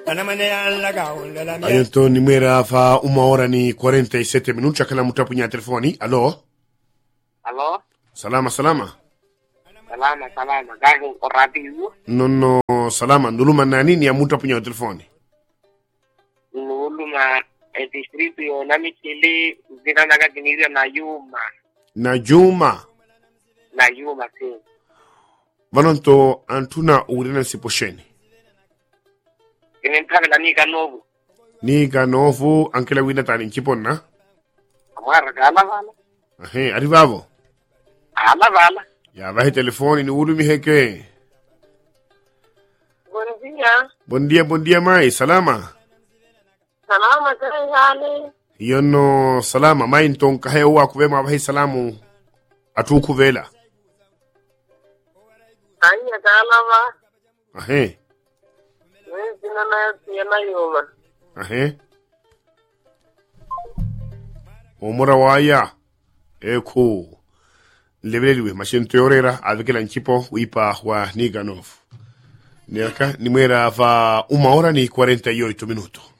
Aí então, nimera fa uma hora ni 47 minutos, akala mutapunya telefoni. Alô? Alô? Salama, salama. Salama, salama. Gago ko radio. Nono, salama. Nduluma na nini ya mutapunya telefoni? Nuluma e distrito yo nami kili zina naga kiniria na yuma. Na Juma. Na yuma si. Vanonto antuna urina siposheni. Kinin tabe la nika nobu. Ni ka nofu ankela wina tani nkiponna. Amara gala vala. Ahe, arrivavo. Ala vala. Ya vahe telefoni ni ulumi heke. Buen día. Bon dia, bon dia mai. Salama. Salama kare hali. Yono salama mai nton kahe wa kuvema vahe salamu. Atu kuvela. Anya kalama. Ahe. Mimi sina na tena yuma. Ahe. Omora waya. Eko. Lebeleliwe mashento yorera avekela nchipo wipa wa Niganov. Niaka nimwera va uma hora ni 48 minutos.